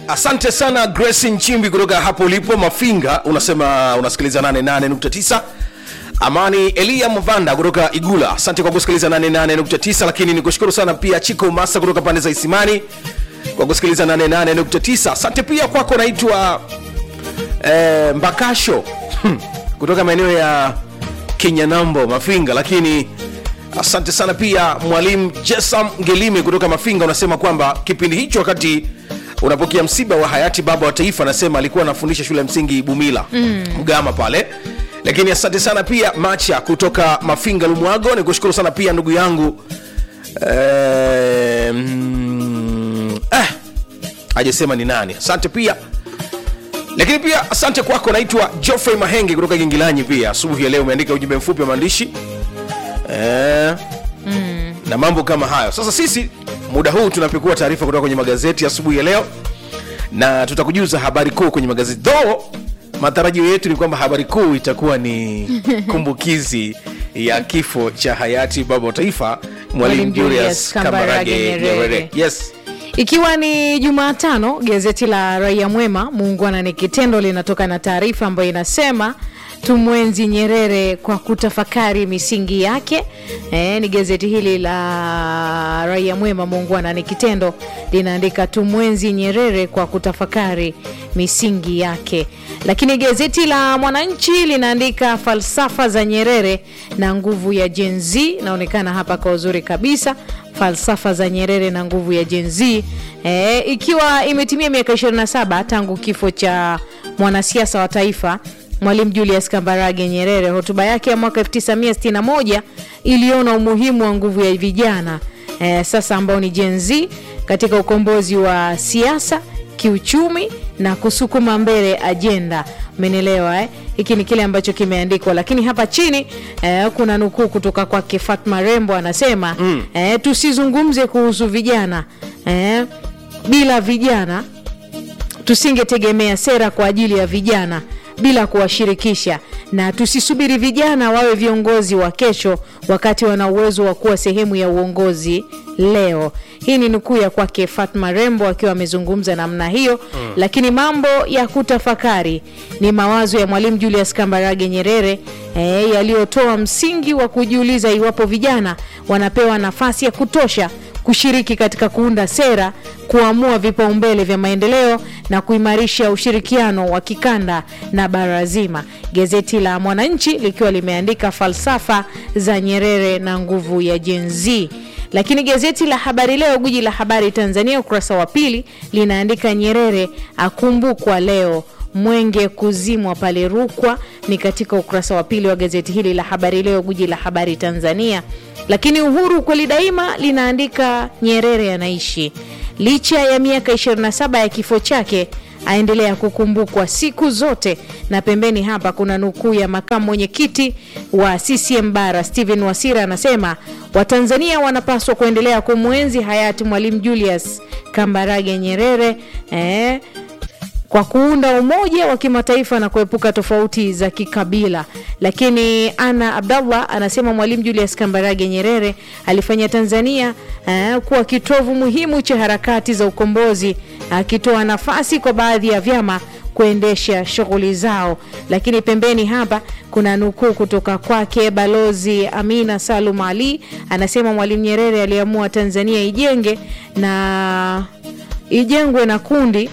asante sana grace nchimbi kutoka hapo ulipo mafinga unasema unasikiliza 88.9 amani elia mvanda kutoka igula asante kwa kusikiliza 88.9 lakini nikushukuru sana pia chiko masa kutoka pande za isimani kwa kusikiliza 88.9 asante pia kwako naitwa eh, mbakasho hmm, kutoka maeneo ya kinyanambo mafinga lakini asante sana pia mwalimu jesam ngelime kutoka mafinga unasema kwamba kipindi hicho wakati unapokea msiba wa hayati baba wa taifa anasema alikuwa anafundisha shule ya msingi bumila mm. mgama pale lakini asante sana pia macha kutoka mafinga lumwago ni kushukuru sana pia ndugu yangu eh, mm, eh, hajasema ni nani asante pia lakini pia asante kwako naitwa joffrey mahenge kutoka gingilanyi pia asubuhi ya leo umeandika ujumbe mfupi wa maandishi eh, mm. na mambo kama hayo sasa sisi muda huu tunapekua taarifa kutoka kwenye magazeti asubuhi ya leo na tutakujuza habari kuu kwenye magazeti though matarajio yetu ni kwamba habari kuu itakuwa ni kumbukizi ya kifo cha hayati baba wa taifa mwalimu Mwalimu julius Julius kambarage Kambarage Nyerere. nyerere yes ikiwa ni jumatano gazeti la raia mwema muungwana ni kitendo linatoka na taarifa ambayo inasema tumwenzi nyerere kwa kutafakari misingi yake e, ni gazeti hili la raia mwema muungwana ni kitendo linaandika tumwenzi nyerere kwa kutafakari misingi yake lakini gazeti la mwananchi linaandika falsafa za nyerere na nguvu ya jenz inaonekana hapa kwa uzuri kabisa falsafa za nyerere na nguvu ya jenz e, ikiwa imetimia miaka 27 tangu kifo cha mwanasiasa wa taifa mwalimu julius kambarage nyerere hotuba yake ya mwaka 1961 iliona umuhimu wa nguvu ya vijana e, sasa ambao ni jenz katika ukombozi wa siasa kiuchumi na kusukuma mbele ajenda umenielewa eh? hiki ni kile ambacho kimeandikwa lakini hapa chini eh, kuna nukuu kutoka kwake fatma rembo anasema mm. eh, tusizungumze kuhusu vijana eh, bila vijana tusingetegemea sera kwa ajili ya vijana bila kuwashirikisha na tusisubiri vijana wawe viongozi wa kesho wakati wana uwezo wa kuwa sehemu ya uongozi leo hii ni nukuu ya kwake fatma rembo akiwa amezungumza namna hiyo mm. lakini mambo ya kutafakari ni mawazo ya mwalimu julius kambarage nyerere e, yaliyotoa msingi wa kujiuliza iwapo vijana wanapewa nafasi ya kutosha kushiriki katika kuunda sera kuamua vipaumbele vya maendeleo na kuimarisha ushirikiano wa kikanda na bara zima gazeti la mwananchi likiwa limeandika falsafa za nyerere na nguvu ya jenz lakini gazeti la habari leo guji la habari tanzania ukurasa wa pili linaandika nyerere akumbukwa leo mwenge kuzimwa pale rukwa ni katika ukurasa wa pili wa gazeti hili la habari leo guji la habari tanzania lakini uhuru kweli daima linaandika nyerere anaishi licha ya miaka 27 ya kifo chake aendelea kukumbukwa siku zote na pembeni hapa kuna nukuu ya makamu mwenyekiti wa ccm bara stephen wasira anasema watanzania wanapaswa kuendelea kumwenzi hayati mwalimu julius kambarage nyerere eh, kwa kuunda umoja wa kimataifa na kuepuka tofauti za kikabila lakini ana abdallah anasema mwalimu julius kambarage nyerere alifanya tanzania uh, kuwa kitovu muhimu cha harakati za ukombozi akitoa uh, nafasi kwa baadhi ya vyama kuendesha shughuli zao lakini pembeni hapa kuna nukuu kutoka kwake balozi amina salum ali anasema mwalimu nyerere aliamua tanzania ijenge na ijengwe na kundi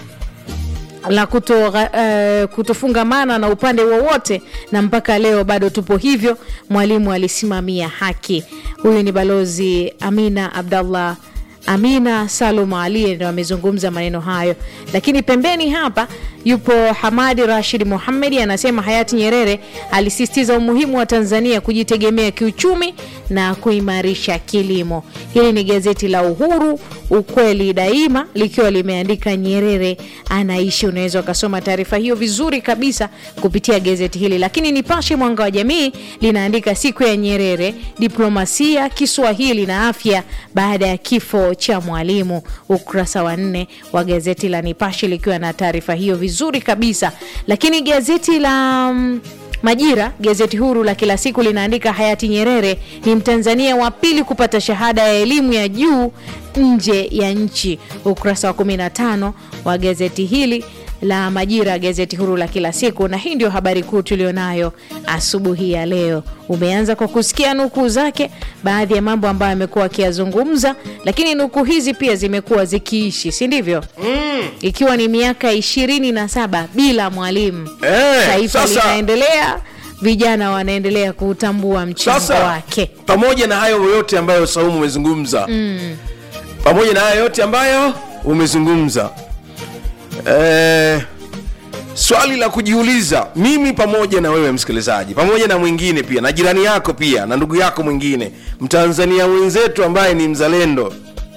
la kuto, uh, kutofungamana na upande wowote na mpaka leo bado tupo hivyo mwalimu alisimamia haki huyu ni balozi amina abdallah amina salum ali ndo amezungumza maneno hayo lakini pembeni hapa yupo hamadi rashid muhamedi anasema hayati nyerere alisisitiza umuhimu wa tanzania kujitegemea kiuchumi na kuimarisha kilimo hili ni gazeti la uhuru ukweli daima likiwa limeandika nyerere anaishi unaweza ukasoma taarifa hiyo vizuri kabisa kupitia gazeti hili lakini nipashe mwanga wa jamii linaandika siku ya nyerere diplomasia kiswahili na afya baada ya kifo cha mwalimu ukurasa wa nne wa gazeti la nipashe likiwa na taarifa hiyo vizuri kabisa lakini gazeti la mm, Majira, gazeti huru la kila siku, linaandika hayati Nyerere ni Mtanzania wa pili kupata shahada ya elimu ya juu nje ya nchi. Ukurasa wa 15 wa gazeti hili la Majira, gazeti huru la kila siku, na hii ndio habari kuu tulionayo asubuhi ya leo. Umeanza kwa kusikia nukuu zake, baadhi ya mambo ambayo amekuwa akiyazungumza, lakini nukuu hizi pia zimekuwa zikiishi, si ndivyo? mm. ikiwa ni miaka ishirini na saba bila mwalimu Eh, taifa sasa- linaendelea, vijana wanaendelea kuutambua mchango sasa wake. pamoja na hayo yote ambayo saumu umezungumza mm. pamoja na hayo yote ambayo umezungumza eh, swali la kujiuliza mimi pamoja na wewe msikilizaji pamoja na mwingine pia na jirani yako pia na ndugu yako mwingine mtanzania mwenzetu ambaye ni mzalendo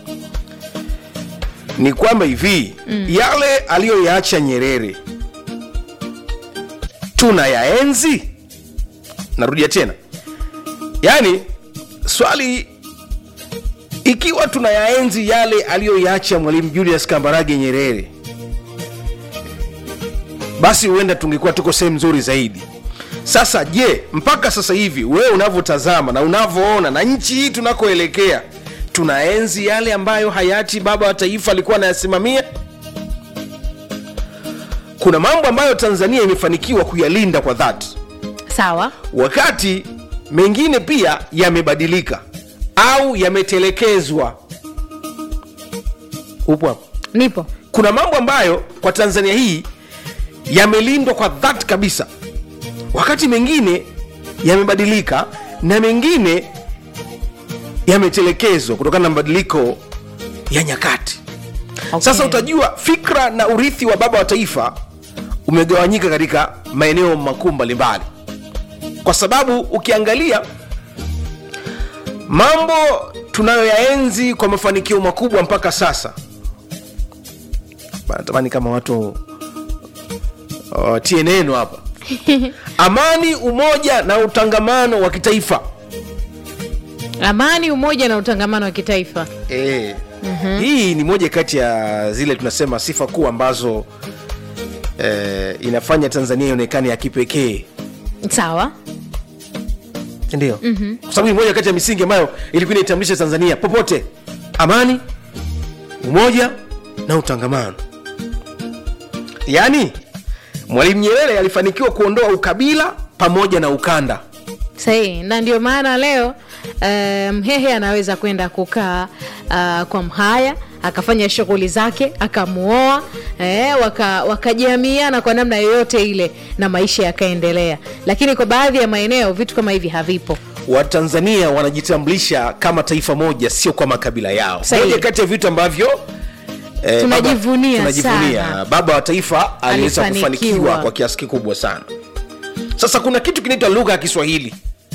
ni kwamba hivi mm. yale aliyoyaacha nyerere tunayaenzi narudia tena yaani swali ikiwa tunayaenzi yale aliyoyaacha mwalimu julius kambarage nyerere basi huenda tungekuwa tuko sehemu nzuri zaidi sasa je mpaka sasa hivi wewe unavyotazama na unavyoona na nchi hii tunakoelekea tunaenzi yale ambayo hayati baba wa taifa alikuwa anayasimamia kuna mambo ambayo tanzania imefanikiwa kuyalinda kwa dhati Sawa, wakati mengine pia yamebadilika au yametelekezwa upo hapo nipo kuna mambo ambayo kwa tanzania hii yamelindwa kwa dhati kabisa wakati mengine yamebadilika na mengine yametelekezwa kutokana na mabadiliko ya nyakati okay. sasa utajua fikra na urithi wa baba wa taifa umegawanyika katika maeneo makuu mbalimbali kwa sababu ukiangalia mambo tunayoyaenzi kwa mafanikio makubwa mpaka sasa natamani kama watu watie neno hapa amani umoja na utangamano wa kitaifa amani, umoja na utangamano wa kitaifa. e. mm-hmm. hii ni moja kati ya zile tunasema sifa kuu ambazo e, inafanya tanzania ionekane ya kipekee Sawa, ndio mm-hmm. kwa sababu ni moja kati ya misingi ambayo ilikuwa inaitambulisha tanzania popote amani umoja na utangamano yaani mwalimu nyerere alifanikiwa kuondoa ukabila pamoja na ukanda sahihi, na ndio maana leo eh, Mhehe anaweza kwenda kukaa uh, kwa Mhaya akafanya shughuli zake akamuoa eh, waka- wakajamiana kwa namna yoyote ile na maisha yakaendelea, lakini kwa baadhi ya maeneo vitu kama hivi havipo. watanzania wanajitambulisha kama taifa moja sio kwa makabila yao Sahihi. moja kati ya vitu ambavyo eh, Tunajivunia baba, tunajivunia. sana. baba wa taifa aliweza Alifanikiwa. kufanikiwa kwa kiasi kikubwa sana sasa kuna kitu kinaitwa lugha ya kiswahili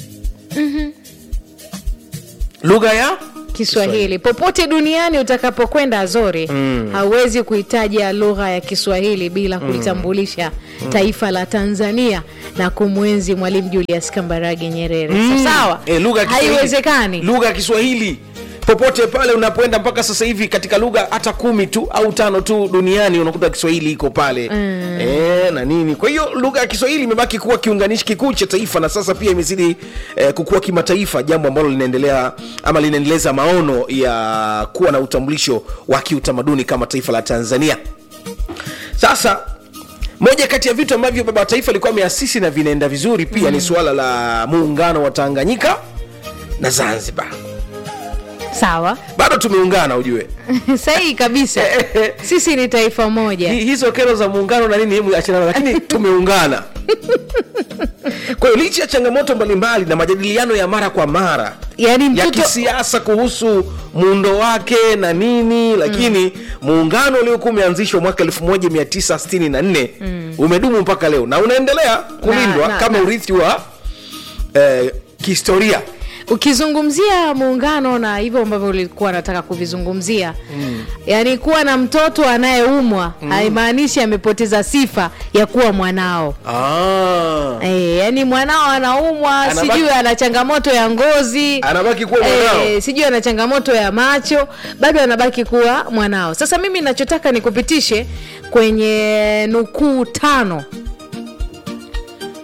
lugha ya Kiswahili popote duniani utakapokwenda Azori mm. hauwezi kuitaja lugha ya Kiswahili bila kulitambulisha taifa la Tanzania na kumwenzi Mwalimu Julius Kambarage Nyerere. So, sawa, Eh, lugha ya Kiswahili. haiwezekani. lugha ya kiswahili popote pale unapoenda mpaka sasa hivi katika lugha hata kumi tu au tano tu duniani unakuta kiswahili iko pale mm. e, na nini kwa hiyo lugha ya kiswahili imebaki kuwa kiunganishi kikuu cha taifa na sasa pia imezidi eh, kukua kimataifa jambo ambalo linaendelea ama linaendeleza maono ya kuwa na utambulisho wa kiutamaduni kama taifa la tanzania sasa moja kati ya vitu ambavyo baba wa taifa alikuwa ameasisi na vinaenda vizuri pia mm. ni suala la muungano wa tanganyika na zanzibar Sawa, bado tumeungana ujue sahihi kabisa. Sisi ni taifa moja. Hi- hizo kero za muungano na nini hebu achana nazo, lakini tumeungana kwa hiyo licha ya changamoto mbalimbali na majadiliano ya mara kwa mara Yaani ya mtoto kisiasa kuhusu muundo wake na nini lakini muungano uliokuwa umeanzishwa mwaka 1964 umedumu mpaka leo na unaendelea kulindwa na- kama na- urithi wa eh, kihistoria ukizungumzia muungano na hivyo ambavyo ulikuwa nataka kuvizungumzia mm. yaani kuwa na mtoto anayeumwa mm. haimaanishi amepoteza sifa ya kuwa mwanao ah. e, yaani mwanao anaumwa Anabaki- sijui ana changamoto ya ngozi anabaki kuwa mwanao Eh, sijui ana changamoto ya macho bado anabaki kuwa mwanao sasa mimi nachotaka nikupitishe kwenye nukuu tano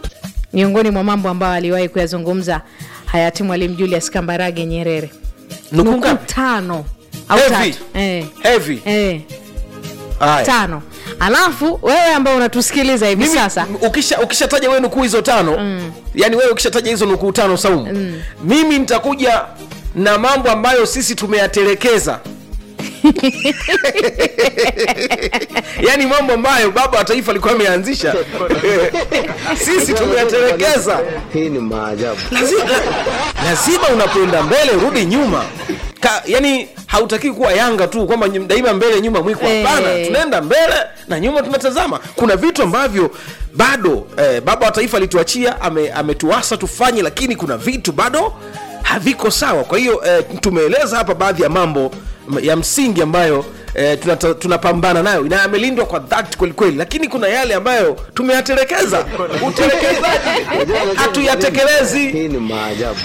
miongoni mwa mambo ambayo aliwahi kuyazungumza hayati mwalimu julius kambarage nyerere Nukuu nukuu ngapi? tano au Heavy. tatu eh. Heavy. Eh. Haya. tano alafu wewe ambao unatusikiliza hivi Mimi, sasa ukisha ukishataja wewe nukuu hizo tano mm. yani wewe ukishataja hizo nukuu tano saumu mm. mimi nitakuja na mambo ambayo sisi tumeyatelekeza yaani mambo ambayo baba wa taifa alikuwa ameanzisha sisi tumeyatelekeza Hii ni maajabu. lazima, lazima unapoenda mbele rudi nyuma Ka, yani hautaki kuwa yanga tu kwamba nyum- daima mbele nyuma mwiko hapana Eh. tunaenda mbele na nyuma tunatazama kuna vitu ambavyo bado eh, baba wa taifa alituachia ame, ametuasa tufanye lakini kuna vitu bado haviko sawa kwa hiyo eh, tumeeleza hapa baadhi ya mambo m- ya msingi ambayo eh, tunata- tunapambana nayo na yamelindwa kwa dhati kwelikweli lakini kuna yale ambayo tumeyatelekeza utelekezaji hatuyatekelezi Hii ni maajabu.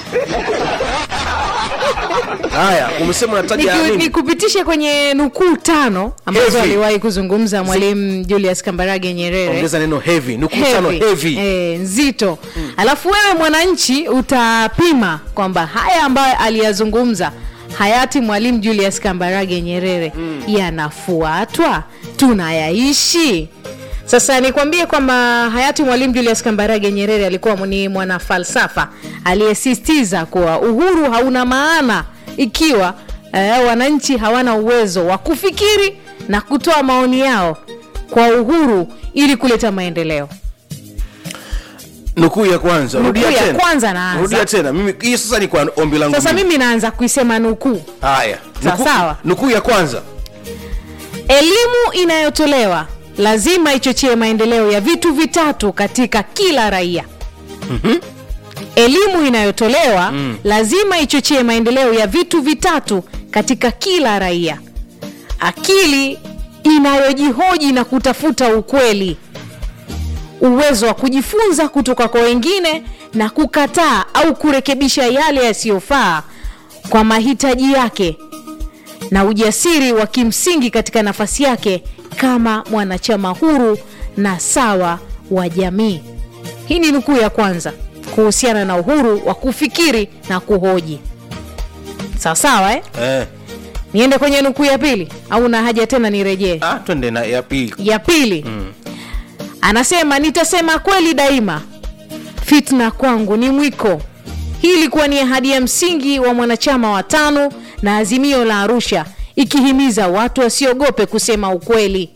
haya umesema unataja Niku- nini nikupitishe kwenye nukuu tano ambazo Heavy. aliwahi kuzungumza mwalimu julius kambarage nyerere ongeza neno heavy nukutano Heavy. heavy Eh, nzito alafu wewe mwananchi utapima kwamba haya ambayo aliyazungumza hayati mwalimu julius kambarage nyerere yanafuatwa tunayaishi sasa nikwambie kwamba hayati mwalimu julius kambarage nyerere alikuwa ni mwanafalsafa aliyesisitiza kuwa uhuru hauna maana ikiwa eh, wananchi hawana uwezo wa kufikiri na kutoa maoni yao kwa uhuru ili kuleta maendeleo nukuu ya kwanza Nukuu rudia ya tena kwanza naanza. rudia tena mimi hii sasa ni kwa ombi langu sasa mimi. mimi naanza kuisema nukuu haya Sawa, Nukuu- sawa. nukuu ya kwanza elimu inayotolewa lazima ichochee maendeleo ya vitu vitatu katika kila raia mm-hmm. elimu inayotolewa mm. lazima ichochee maendeleo ya vitu vitatu katika kila raia akili inayojihoji na kutafuta ukweli uwezo wa kujifunza kutoka kwa wengine na kukataa au kurekebisha yale yasiyofaa kwa mahitaji yake na ujasiri wa kimsingi katika nafasi yake kama mwanachama huru na sawa wa jamii hii ni nukuu ya kwanza kuhusiana na uhuru wa kufikiri na kuhoji sawasawa eh? eh. niende kwenye nukuu ya pili au na haja tena nirejee ah, twende na ya pili ya pili mm. anasema nitasema kweli daima fitna kwangu ni mwiko hii ilikuwa ni ahadi ya msingi wa mwanachama wa tano na azimio la arusha ikihimiza watu wasiogope kusema ukweli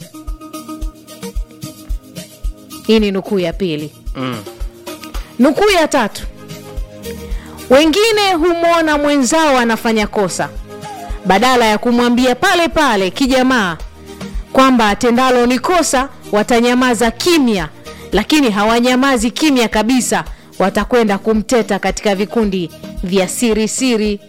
hii ni nukuu ya pili mm. nukuu ya tatu wengine humwona mwenzao anafanya kosa badala ya kumwambia pale pale kijamaa kwamba atendalo ni kosa watanyamaza kimya lakini hawanyamazi kimya kabisa watakwenda kumteta katika vikundi vya siri siri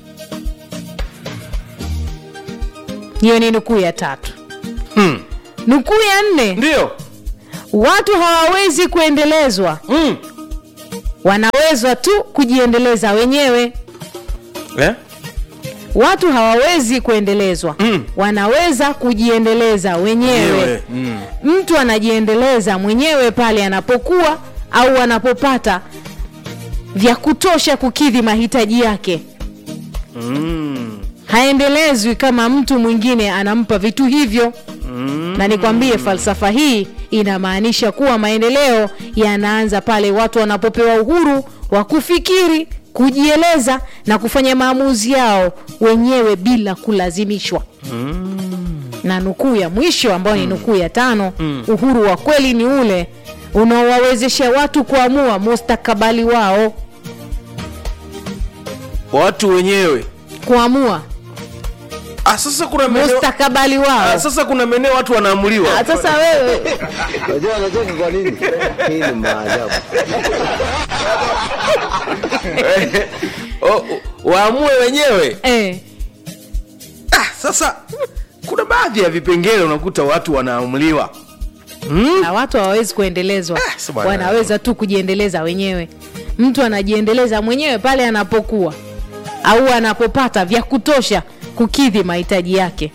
hiyo ni nukuu ya tatu hmm. nukuu ya nne ndio watu hawawezi kuendelezwa mm. wanawezwa tu kujiendeleza wenyewe eh? watu hawawezi kuendelezwa Mm. wanaweza kujiendeleza wenyewe Wenyewe, mm. mtu anajiendeleza mwenyewe pale anapokuwa au anapopata vya kutosha kukidhi mahitaji yake Mm. haendelezwi kama mtu mwingine anampa vitu hivyo mm. na nikwambie falsafa hii inamaanisha kuwa maendeleo yanaanza pale watu wanapopewa uhuru wa kufikiri kujieleza na kufanya maamuzi yao wenyewe bila kulazimishwa mm. na nukuu ya mwisho ambayo ni nukuu ya tano mm. uhuru wa kweli ni ule unaowawezesha watu kuamua mustakabali wao watu wenyewe kuamua ah, sasa kuna maeneo mustakabali wao ah, sasa kuna maeneo watu wanaamuliwa Ah, sasa wewe Unajua anacheka kwa nini? Hii ni maajabu. O- o- waamue wenyewe eh, ah, sasa kuna baadhi ya vipengele unakuta watu wanaamuliwa na watu hawawezi kuendelezwa Ah, si bwana. wanaweza tu kujiendeleza wenyewe mtu anajiendeleza mwenyewe pale anapokuwa au anapopata vya kutosha kukidhi mahitaji yake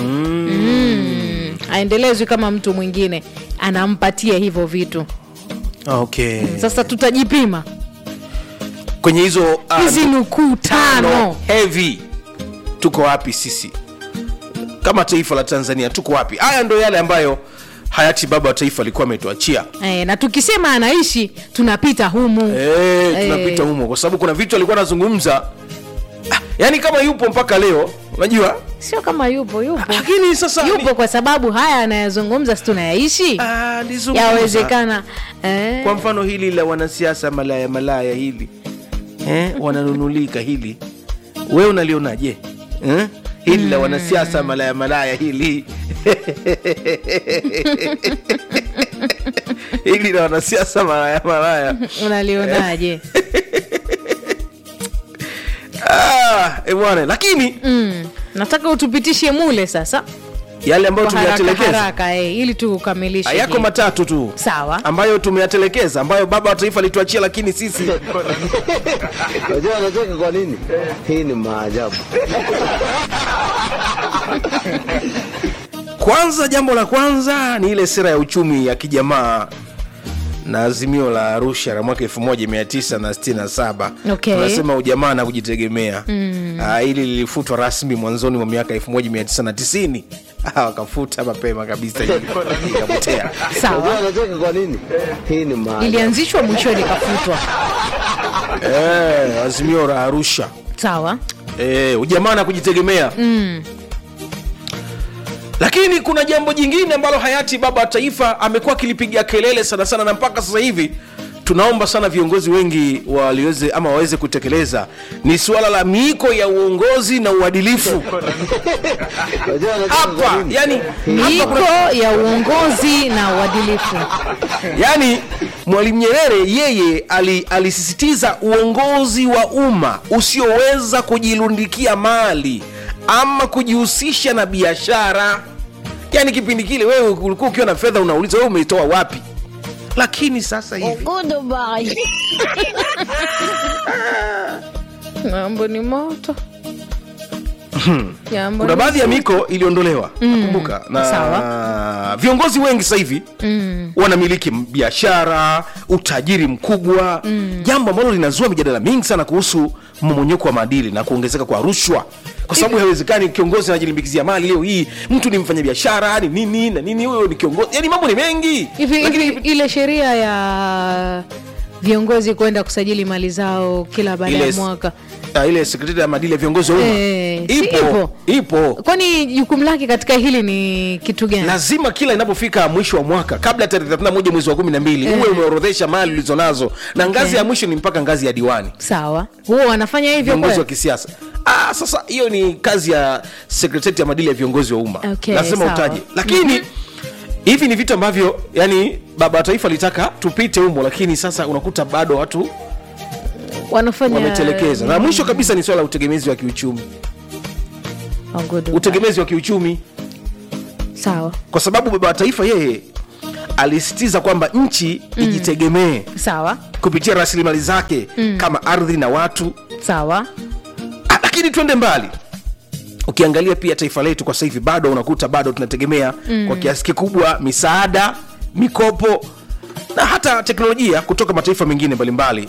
mm. aendelezwi kama mtu mwingine anampatia hivyo vitu okay sasa tutajipima kwenye hizo uh, hizi nukuu tano heavy tuko wapi sisi kama taifa la tanzania tuko wapi haya ndo yale ambayo hayati baba wa taifa alikuwa ametuachia e, na tukisema anaishi tunapita humu Eh, tunapita Eh. humo kwa sababu kuna vitu alikuwa anazungumza Ah, yaani kama yupo mpaka leo unajua sio kama yupo yupo lakini sasa yupo kwa sababu haya anayazungumza si tunayaishi Ah, nizungumza. yawezekana eh, kwa mfano hili la wanasiasa malaya malaya hili eh, wananunulika hili we unalionaje eh? hili la wanasiasa malaya malaya hili hili la wanasiasa malaya malaya unalionaje ah, eh, bwana lakini mm. nataka utupitishe mule sasa yale ambayo kwa haraka tumeyatelekeza haraka eh, ili tukamilishe yako hii. matatu tu sawa ambayo tumeyatelekeza ambayo baba wa taifa alituachia lakini sisi Unajua anacheka kwa nini? Hii ni maajabu. kwanza jambo la kwanza ni ile sera ya uchumi ya kijamaa na azimio la arusha la mwaka 1967 Okay. tunasema ujamaa na kujitegemea mm. hili lilifutwa rasmi mwanzoni mwa miaka 1990 Ah, wakafuta mapema kabisa hili. ikapotea Unajua sawa anacheka kwa nini? Hii ni maajabu. ilianzishwa mwishoni ikafutwa eh, azimio la arusha sawa eh, ujamaa na kujitegemea mm. lakini kuna jambo jingine ambalo hayati baba wa taifa amekuwa akilipigia kelele sana sana na mpaka sasa hivi tunaomba sana viongozi wengi waliweze ama waweze kutekeleza ni suala la miiko ya uongozi na uadilifu Unajua anacheka kwa hapa nini? yani, hapa kuna, miiko ya uongozi na uadilifu yani mwalimu nyerere yeye ali, alisisitiza uongozi wa umma usioweza kujilundikia mali ama kujihusisha na biashara yani kipindi kile wewe ulikuwa ukiwa na fedha unauliza wewe umeitoa wapi lakini sasa hivi mambo ni moto Jambo kuna ni baadhi ya zito. miko iliondolewa nakumbuka na Sawa. viongozi wengi sasa hivi mm. wanamiliki m- biashara utajiri mkubwa mm. jambo ambalo linazua mijadala mingi sana kuhusu mmomonyoko wa maadili na kuongezeka kwa rushwa kwa sababu haiwezekani kiongozi anajilimbikizia mali leo hii mtu ni mfanya biashara ni nini na nini huyo ni kiongozi yani mambo ni mengi hivi Lakini- hivi ile sheria ya viongozi kwenda kusajili mali zao kila baada ya ile, mwaka ah, ile sekretari ya maadili ya viongozi wa umma Eh, si ipo ipo? ipo kwani jukumu lake katika hili ni kitu gani lazima kila inapofika mwisho wa mwaka kabla ya tarehe 31 mwezi wa 12 Eh. uwe umeorodhesha mali ulizonazo na ngazi Okay. ya mwisho ni mpaka ngazi ya diwani sawa huo wanafanya hivyo viongozi wa kweli? kisiasa ah, sasa hiyo ni kazi ya sekretarieti ya maadili ya viongozi wa umma Okay, lazima sawa. utaje lakini hivi ni vitu ambavyo yani baba wa taifa alitaka tupite humo lakini sasa unakuta bado watu wanafanya wametelekeza na mwisho kabisa ni swala la utegemezi wa kiuchumi Oh, good. utegemezi wa kiuchumi sawa kwa sababu baba wa taifa yeye alisisitiza kwamba nchi ijitegemee sawa kupitia rasilimali zake mm. kama ardhi na watu sawa Ah, lakini twende mbali ukiangalia pia taifa letu kwa sasa hivi bado unakuta bado tunategemea mm. kwa kiasi kikubwa misaada mikopo na hata teknolojia kutoka mataifa mengine mbalimbali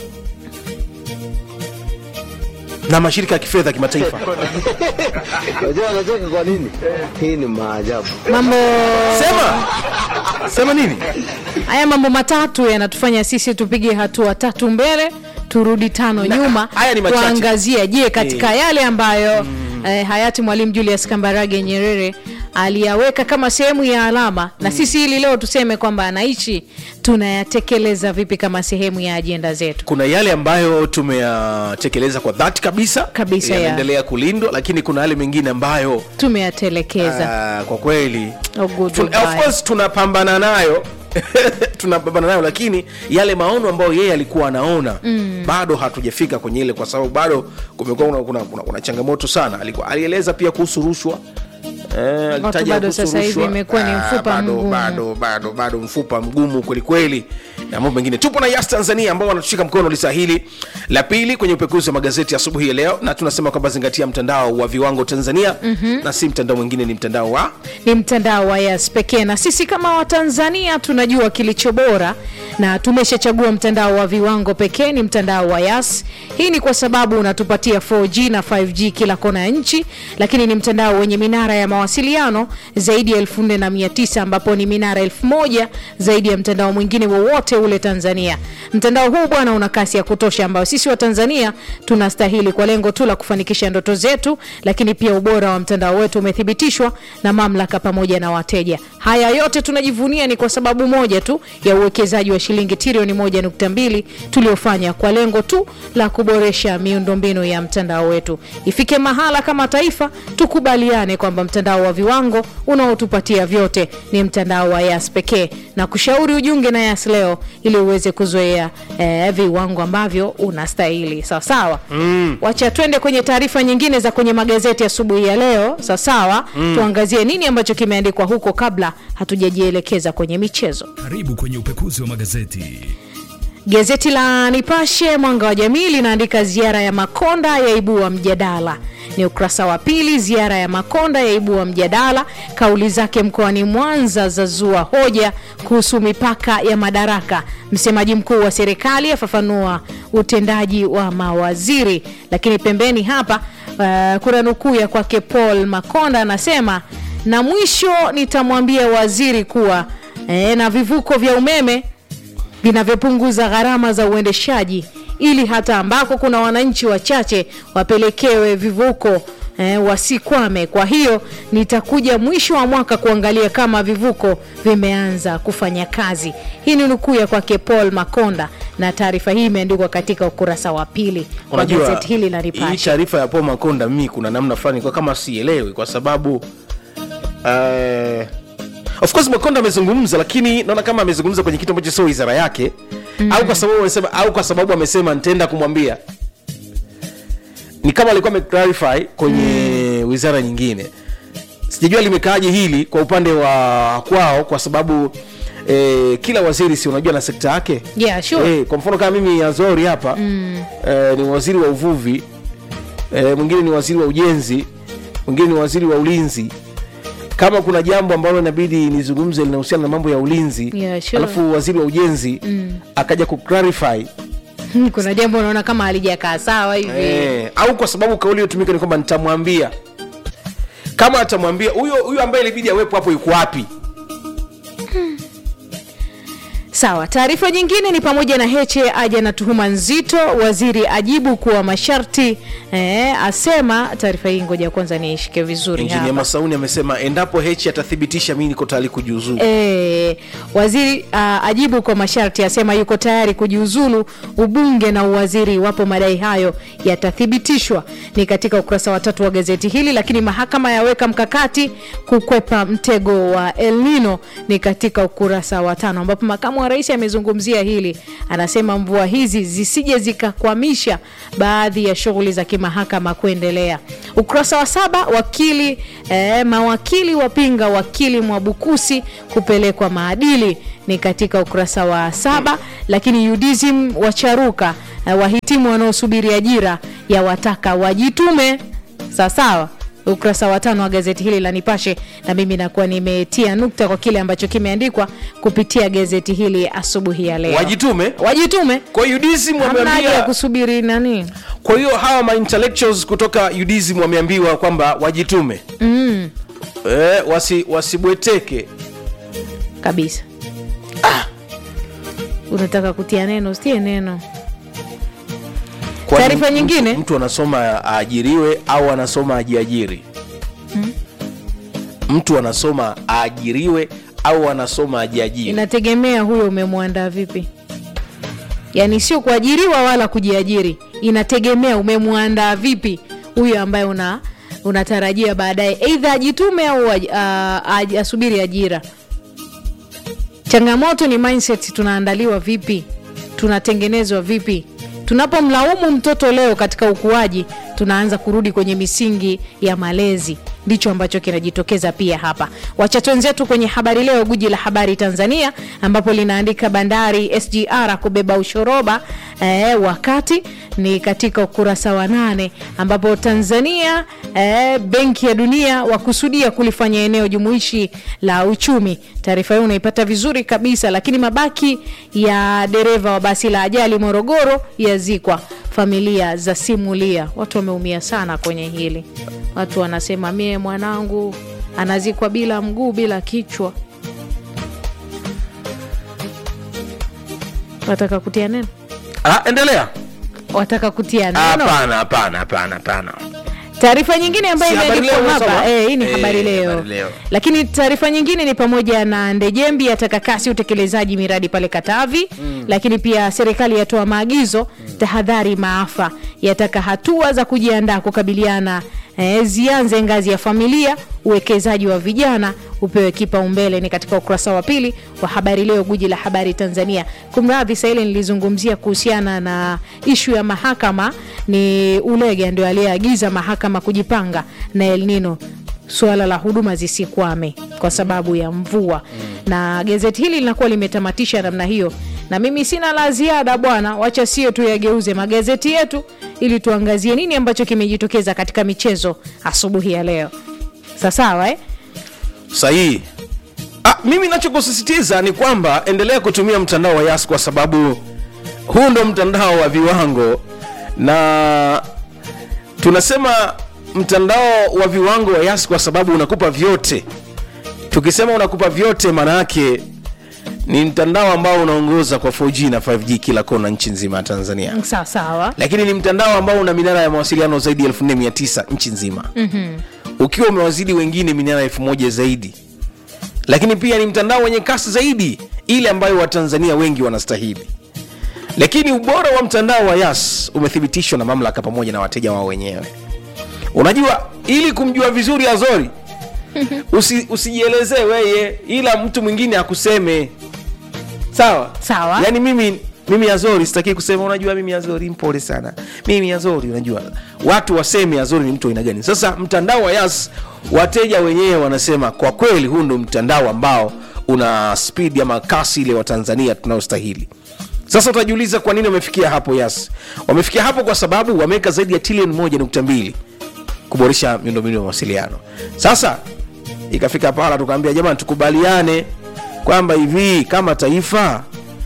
na mashirika ya kifedha ya kimataifa Unajua anacheka kwa nini? Hii ni maajabu. mambo sema sema nini haya mambo matatu yanatufanya sisi tupige hatua tatu mbele turudi tano Na, nyuma haya ni machache. kuangazia je katika yale ambayo eh, hayati mwalimu julius kambarage nyerere aliyaweka kama sehemu ya alama na sisi hili leo tuseme kwamba anaishi tunayatekeleza vipi kama sehemu ya ajenda zetu kuna yale ambayo tumeyatekeleza kwa dhati kabisa Kabisa, ya. yanaendelea kulindwa lakini kuna yale mengine ambayo tumeyatelekeza ah, kwa kweli Oh, good, Tun- goodbye. of course tunapambana nayo tunapambana nayo lakini yale maono ambayo yeye alikuwa anaona mm. bado hatujafika kwenye ile kwa sababu bado kumekuwa kuna, kuna, kuna, kuna changamoto sana alikuwa alieleza pia kuhusu rushwa Eh, alitaja bado kuhusu sasa hivi rushwa. imekuwa ni Ah, mfupa bado, mgumu. bado bado bado mfupa mgumu kwelikweli na mambo mengine tupo na yas tanzania ambao wanatushika mkono lisa hili la pili kwenye upekuzi wa magazeti asubuhi ya leo na tunasema kwamba zingatia mtandao wa viwango tanzania mm-hmm. na si mtandao mwingine ni mtandao wa ni mtandao wa Yas pekee, na sisi kama Watanzania tunajua kilicho bora na tumeshachagua mtandao wa viwango pekee ni mtandao wa Yas. Hii ni kwa sababu unatupatia 4G na 5G kila kona ya nchi, lakini ni mtandao wenye minara ya mawasiliano zaidi ya 4900 ambapo ni minara 1000 zaidi ya mtandao mwingine wowote ule Tanzania. Mtandao huu bwana una kasi ya kutosha ambayo sisi wa Tanzania tunastahili kwa lengo tu la kufanikisha ndoto zetu, lakini pia ubora wa mtandao wetu umethibitishwa na mamlaka pamoja na wateja. Haya yote tunajivunia ni kwa sababu moja tu ya uwekezaji wa shilingi trilioni 1.2 tuliofanya kwa lengo tu la kuboresha miundombinu ya mtandao wetu. Ifike mahala kama taifa tukubaliane kwamba mtandao wa viwango unaotupatia vyote ni mtandao wa Yas pekee, na kushauri ujiunge na Yas leo ili uweze kuzoea eh, viwango ambavyo unastahili. Sawa sawa. Mm. Wacha twende kwenye taarifa nyingine za kwenye magazeti asubuhi ya, ya leo. Sawa sawa. Mm. Tuangazie nini ambacho kimeandikwa huko kabla hatujajielekeza kwenye michezo. Karibu kwenye upekuzi wa magazeti. Gazeti la Nipashe Mwanga wa Jamii linaandika ziara ya Makonda yaibua mjadala. Ni ukurasa wa pili. Ziara ya Makonda yaibua mjadala, kauli zake mkoani Mwanza zazua hoja kuhusu mipaka ya madaraka. Msemaji mkuu wa serikali afafanua utendaji wa mawaziri. Lakini pembeni hapa uh, kuna nukuu ya kwake Paul Makonda anasema, na mwisho nitamwambia waziri kuwa eh, na vivuko vya umeme vinavyopunguza gharama za uendeshaji ili hata ambako kuna wananchi wachache wapelekewe vivuko eh, wasikwame. Kwa hiyo nitakuja mwisho wa mwaka kuangalia kama vivuko vimeanza kufanya kazi. Hii ni nukuu ya kwake Paul Makonda, na taarifa hii imeandikwa katika ukurasa wa pili wa Unajua, gazeti hili la hii Nipashe. taarifa ya Paul Makonda mimi kuna namna fulani kwa kama sielewi kwa sababu uh, of course Makonda amezungumza, lakini naona kama amezungumza kwenye kitu ambacho sio wizara yake mm. au kwa sababu amesema au kwa sababu amesema nitaenda kumwambia, ni kama alikuwa ameclarify kwenye mm. wizara nyingine. Sijajua limekaaje hili kwa upande wa kwao, kwa sababu eh, kila waziri si unajua na sekta yake Yeah, sure. Eh, kwa mfano kama mimi Azori hapa mm. eh, ni waziri wa uvuvi eh, mwingine ni waziri wa ujenzi, mwingine ni waziri wa ulinzi. Kama kuna jambo ambalo inabidi nizungumze linahusiana na mambo ya ulinzi Yeah, sure. alafu waziri wa ujenzi mm. akaja kuclarify kuna jambo unaona kama halijakaa sawa hivi eh, au kwa sababu kauli iliyotumika ni kwamba nitamwambia kama atamwambia huyo huyo ambaye ilibidi awepo hapo yuko wapi Sawa. Taarifa nyingine ni pamoja na Heche aja na tuhuma nzito, waziri ajibu kuwa masharti eh, asema. Taarifa hii ngoja kwanza niishike vizuri injinia hapa. masauni amesema endapo hechi atathibitisha mimi niko tayari kujiuzuru E, waziri uh, ajibu kwa masharti asema yuko tayari kujiuzulu ubunge na uwaziri iwapo madai hayo yatathibitishwa. Ni katika ukurasa wa tatu wa gazeti hili. Lakini mahakama yaweka mkakati kukwepa mtego wa El Nino ni katika ukurasa wa tano, ambapo makamu wa rais amezungumzia hili, anasema mvua hizi zisije zikakwamisha baadhi ya shughuli za kimahakama kuendelea. Ukurasa wa saba wakili eh, mawakili wapinga wakili Mwabukusi kupelekwa maadili ni katika ukurasa wa saba. Lakini UDSM wacharuka eh, wahitimu wanaosubiri ajira ya wataka wajitume sawasawa ukurasa wa tano wa gazeti hili la Nipashe, na mimi nakuwa nimetia nukta kwa kile ambacho kimeandikwa kupitia gazeti hili asubuhi ya leo. wajitume Wajitume, kwa hiyo UDSM hamna haja ya wameambia kusubiri nani. kwa hiyo hawa ma intellectuals kutoka UDSM wameambiwa kwamba wajitume mm. eh, wasi, wasibweteke kabisa. Unataka kutia neno, usitie neno. Kwani Taarifa mtu- nyingine? mtu anasoma aajiriwe au anasoma ajiajiri mtu anasoma aajiriwe au anasoma ajiajiri Inategemea huyo umemwandaa vipi, yaani sio kuajiriwa wala kujiajiri. Inategemea umemwandaa vipi huyo ambaye una unatarajia baadaye eidha ajitume au aj, a, aj, asubiri ajira. Changamoto ni mindset, tunaandaliwa vipi, tunatengenezwa vipi. Tunapomlaumu mtoto leo katika ukuaji, tunaanza kurudi kwenye misingi ya malezi. ndicho ambacho kinajitokeza pia hapa. Wacha wenzetu kwenye habari leo, guji la habari Tanzania, ambapo linaandika bandari SGR kubeba ushoroba eh, wakati ni katika ukurasa wa nane ambapo Tanzania eh, Benki ya Dunia wakusudia kulifanya eneo jumuishi la uchumi. Taarifa hiyo unaipata vizuri kabisa, lakini mabaki ya dereva wa basi la ajali Morogoro yazikwa, familia za simulia. Watu wameumia sana kwenye hili, watu wanasema mie mwanangu anazikwa bila mguu bila kichwa. Wataka kutia neno? ah, endelea Wataka kutia Ah, neno? hapana hapana hapana hapana Taarifa nyingine ambayo Si habari imeandikwa leo hapa unasoma? eh, hii ni Eh, habari leo. habari leo. Lakini taarifa nyingine ni pamoja na Ndejembi ataka kasi utekelezaji miradi pale Katavi lakini pia serikali yatoa maagizo tahadhari maafa, yataka hatua za kujiandaa kukabiliana eh, zianze ngazi ya familia, uwekezaji wa vijana upewe kipaumbele. Ni katika ukurasa wa pili wa habari leo, guji la habari Tanzania. Kumradhi, saa ile nilizungumzia kuhusiana na ishu ya mahakama, ni Ulega ndio aliyeagiza mahakama kujipanga na El Nino suala la huduma zisikwame kwa sababu ya mvua na gazeti hili linakuwa limetamatisha namna hiyo na mimi sina la ziada bwana wacha sio tu yageuze magazeti yetu ili tuangazie nini ambacho kimejitokeza katika michezo asubuhi ya leo sasawa eh? sahihi ah, mimi nachokusisitiza ni kwamba endelea kutumia mtandao wa yas kwa sababu huu ndo mtandao wa viwango na tunasema mtandao wa viwango wa yas kwa sababu unakupa vyote tukisema unakupa vyote maana yake ni mtandao ambao unaongoza kwa 4g na 5g kila kona nchi nzima ya tanzania sawa sawa lakini ni mtandao ambao una minara ya mawasiliano zaidi ya 4900 nchi nzima mm-hmm. ukiwa umewazidi wengine minara elfu moja zaidi lakini pia ni mtandao wenye kasi zaidi ile ambayo watanzania wengi wanastahili lakini ubora wa mtandao wa yas umethibitishwa na mamlaka pamoja na wateja wao wenyewe unajua ili kumjua vizuri azori usi, usijielezee weye ila mtu mwingine akuseme sawa Sawa. yaani mimi mimi azori sitaki kusema unajua mimi azori mpole sana mimi azori unajua watu waseme azori ni mtu aina gani sasa mtandao wa yas wateja wenyewe wanasema kwa kweli huu ndo mtandao ambao una spidi ama kasi ile wa tanzania tunayostahili sasa utajiuliza kwa nini wamefikia hapo yas wamefikia hapo kwa sababu wameweka zaidi ya trilioni moja nukta mbili kuboresha miundombinu ya mawasiliano sasa ikafika pahala tukaambia jamani tukubaliane kwamba hivi kama taifa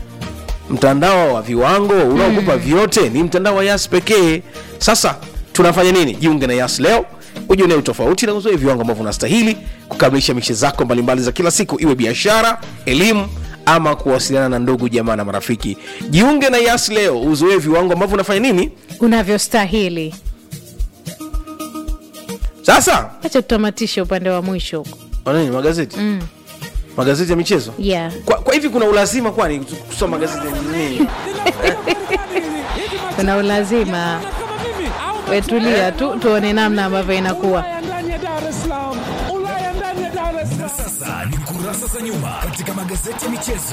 mtandao wa viwango unaokupa vyote ni mtandao wa yas pekee sasa tunafanya nini jiunge na yas leo ujionee utofauti na uzoe viwango ambavyo unastahili kukamilisha mishe zako mbalimbali za kila siku iwe biashara elimu ama kuwasiliana na ndugu jamaa na marafiki jiunge na yas leo uzoe viwango ambavyo unafanya nini unavyostahili sasa acha tutamatishe upande wa mwisho huko nini magazeti mm. magazeti ya michezo yeah. kwa, kwa hivi kuna ulazima kwani kusoma magazeti ya nini kuna ulazima wetulia tu tuone namna ambavyo inakuwa ndani ya Dar es Salaam, Ulaya ndani ya Dar es Salaam. Sasa ni kurasa za nyuma katika magazeti ya michezo.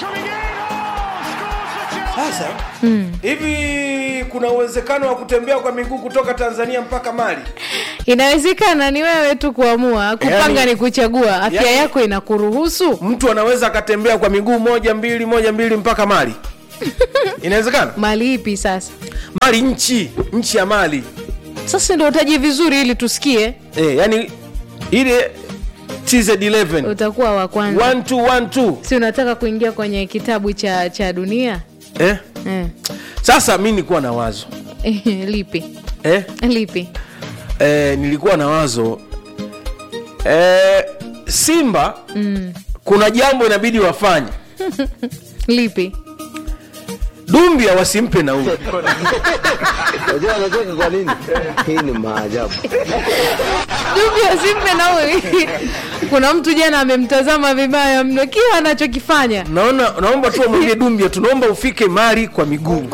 sasa hivi kuna uwezekano wa kutembea kwa miguu kutoka tanzania mpaka mali inawezekana ni wewe tu kuamua kupanga Yani- ni kuchagua afya yani- yako inakuruhusu mtu anaweza akatembea kwa miguu moja mbili moja mbili mpaka mali inawezekana mali ipi sasa mali nchi nchi ya mali sasa ndio utaji vizuri ili tusikie e, yani ile tz11 utakuwa wa kwanza 1212 si unataka kuingia kwenye kitabu cha cha dunia eh? eh. sasa mi nilikuwa na wazo lipi eh? lipi eh, nilikuwa na wazo eh, simba mm. kuna jambo inabidi wafanye lipi dumbia wasimpe nauli Unajua anacheka kwa nini? Hii ni maajabu. Dumbia simpe nauli kuna mtu jana amemtazama vibaya mno kila anachokifanya naona naomba tu wamwambie dumbia tunaomba ufike mari kwa miguu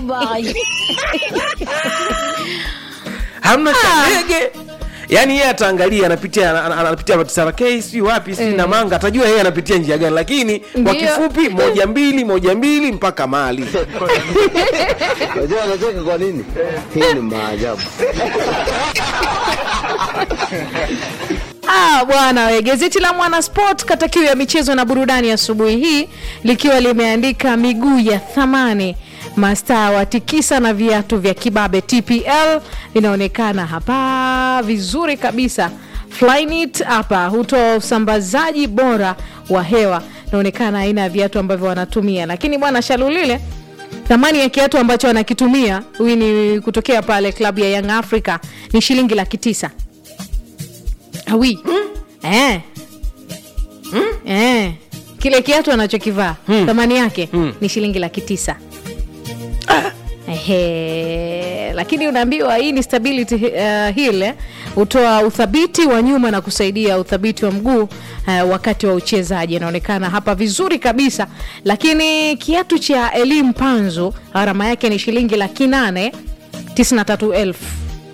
hamna cha ndege yaani yeye ataangalia anapitia ana- ana- anapitia sarakei sijui wapi sijui Eh. na manga atajua yeye anapitia njia gani lakini kwa Ndio. kifupi moja mbili moja mbili mpaka mali Unajua anacheka kwa nini? Hii ni maajabu. Ah, bwana we, gazeti la Mwanasport kata kiu ya michezo na burudani asubuhi hii likiwa limeandika miguu ya thamani mastaa watikisa na viatu vya kibabe TPL inaonekana hapa vizuri kabisa. Flyknit hapa hutoa usambazaji bora wa hewa, inaonekana aina ya viatu ambavyo wanatumia, lakini bwana Shalulile thamani ya kiatu ambacho anakitumia huyu ni kutokea pale klabu ya Young Africa ni shilingi laki tisa awi eh. Eh. kile kiatu anachokivaa thamani yake ni shilingi laki tisa Ehe, lakini unaambiwa hii ni stability uh, hill eh, hutoa uthabiti wa nyuma na kusaidia uthabiti wa mguu uh, wakati wa uchezaji. Inaonekana hapa vizuri kabisa, lakini kiatu cha elimu panzu gharama yake ni shilingi laki nane tisini na tatu elfu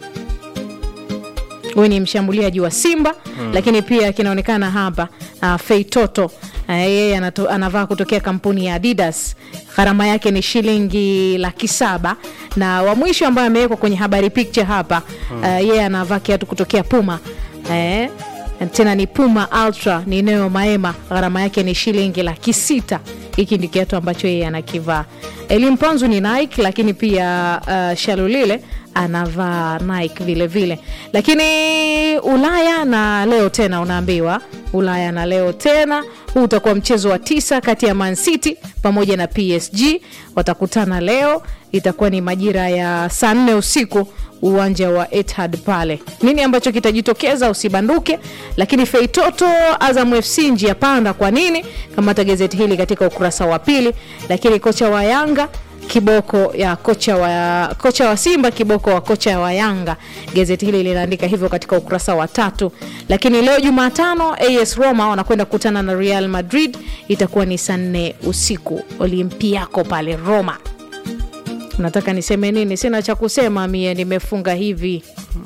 huyu ni mshambuliaji wa Simba mm. Lakini pia kinaonekana hapa uh, Feitoto uh, yeye anato- anavaa kutokea kampuni ya Adidas, gharama yake ni shilingi laki saba na wa mwisho ambaye amewekwa kwenye habari picture hapa uh, yeye anavaa kiatu kutokea Puma eh, tena ni Puma Ultra ni Neo Maema, gharama yake ni shilingi laki sita. Hiki ndi kiatu ambacho yeye anakivaa. Elim Panzu ni Nike, lakini pia uh, Shalulile anavaa Nike vile vile, lakini Ulaya na leo tena unaambiwa Ulaya na leo tena, huu utakuwa mchezo wa tisa kati ya Man City pamoja na PSG watakutana leo, itakuwa ni majira ya saa nne usiku uwanja wa Etihad pale. Nini ambacho kitajitokeza usibanduke. Lakini Feitoto Azam FC njia panda. Kwa nini? Kamata gazeti hili katika ukurasa wa pili. Lakini kocha wa Yanga kiboko ya kocha wa, kocha wa Simba kiboko wa kocha wa Yanga. Gazeti hili linaandika hivyo katika ukurasa wa tatu. Lakini leo Jumatano AS Roma wanakwenda kukutana na Real Madrid, itakuwa ni saa nne usiku Olympiako pale Roma. Nataka niseme nini? Sina cha kusema mie, nimefunga hivi.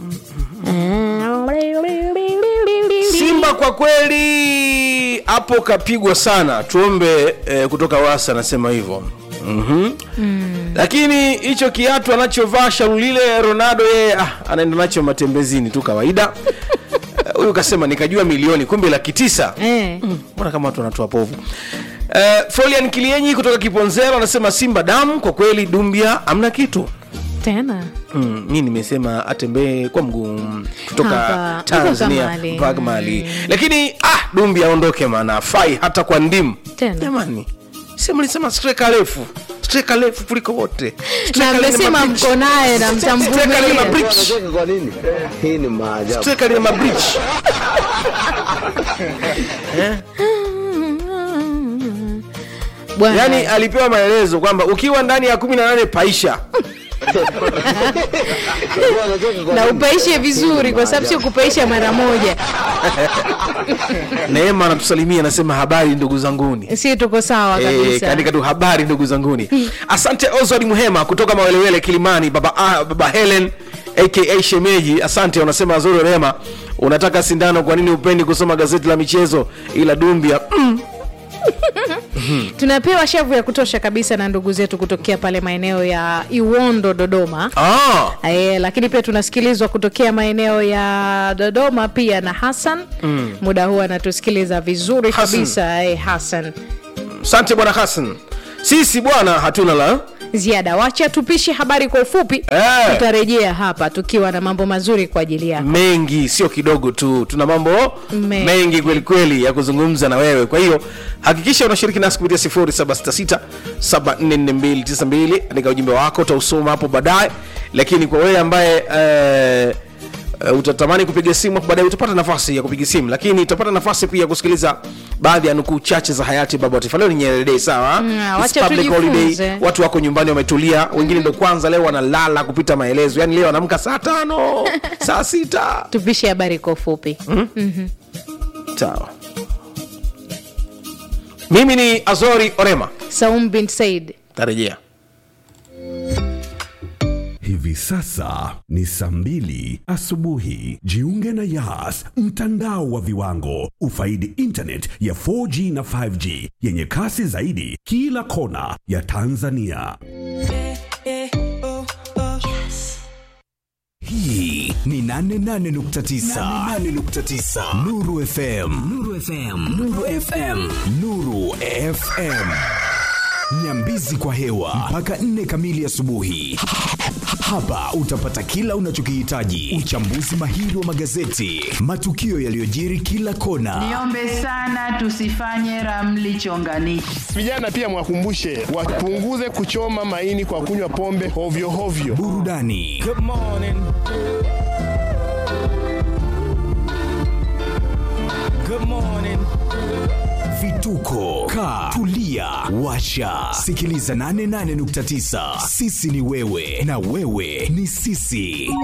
Simba kwa kweli hapo kapigwa sana, tuombe eh, kutoka wasa anasema hivyo mm Lakini hicho kiatu anachovaa Shalulile Ronaldo yeye ah, anaenda nacho matembezini tu kawaida. Eh, Huyu kasema nikajua milioni kumbe laki tisa. Eh. Mbona kama watu wanatoa povu. Uh, Folian Kilienyi kutoka Kiponzero anasema Simba damu kwa kweli, Dumbia amna kitu. Tena Mm, mi nimesema atembee kwa mguu kutoka Hapa, Tanzania mpaka Mali. mpaka Mali, lakini ah, Dumbi aondoke, maana fai hata kwa ndimu. Tena. Jamani, sema lisema striker refu, striker refu kuliko wote, na Striker lenye mmesema mabridge. mko naye na Striker lenye mtamvumilia. mabridge. Unacheka kwa nini? Hii ni maajabu. Striker lenye mabridge. Bwana, Yani alipewa maelezo kwamba ukiwa ndani ya kumi na nane paisha Unacheka kwa na nini? upaishe vizuri, kwa sababu sio kupaisha mara moja. Neema anatusalimia anasema habari ndugu zanguni. Si tuko sawa Eh, kabisa. kaandika tu habari ndugu zanguni. Asante Oswald Muhema kutoka Mawelewele Kilimani, baba, ah, baba Helen aka Shemeji. Asante, unasema Azuri Rema, unataka sindano, kwa nini upendi kusoma gazeti la michezo? Ila Dumbia mm, Tunapewa shavu ya kutosha kabisa na ndugu zetu kutokea pale maeneo ya Iwondo, Dodoma. ah, E, lakini pia tunasikilizwa kutokea maeneo ya Dodoma pia na Hassan mm. muda huu anatusikiliza vizuri Hassan. kabisa e, Hassan asante bwana Hassan. Sisi bwana hatuna la ziada. Wacha tupishe habari kwa ufupi Eh. tutarejea hapa tukiwa na mambo mazuri kwa ajili yako. mengi, sio kidogo tu, tuna mambo Me- mengi kweli kweli ya kuzungumza na wewe. Kwa hiyo hakikisha unashiriki nasi kupitia 0766 744292 andika ujumbe wako, utausoma hapo baadaye. Lakini kwa wewe ambaye eh, Uh, utatamani kupiga simu hapo baadaye utapata nafasi ya kupiga simu, lakini utapata nafasi pia ya kusikiliza baadhi ya nukuu chache za hayati baba wa taifa. Leo ni Nyerere Day, sawa? Mm, It's wacha public tujifunze. holiday. Watu wako nyumbani wametulia, wengine ndo kwanza leo wanalala kupita maelezo, yaani leo anaamka saa tano saa sita Tupishe habari kwa ufupi. Sawa. Mimi ni Azori Orema, Saum bin Said. tarejea. Hivi sasa ni saa mbili asubuhi. Jiunge na Yas, mtandao wa viwango. Ufaidi internet ya 4G na 5G yenye kasi zaidi kila kona ya Tanzania. Hii ni 88.9 88.9 Nuru FM Nuru FM Nuru FM Nuru FM Nyambizi kwa hewa mpaka nne kamili asubuhi. Hapa utapata kila unachokihitaji: uchambuzi mahiri wa magazeti, matukio yaliyojiri kila kona, Niombe sana tusifanye ramli chonganishi. Vijana pia mwakumbushe wapunguze kuchoma maini kwa kunywa pombe hovyo hovyo. burudani vituko ka tulia washa sikiliza 88.9 sisi ni wewe na wewe ni sisi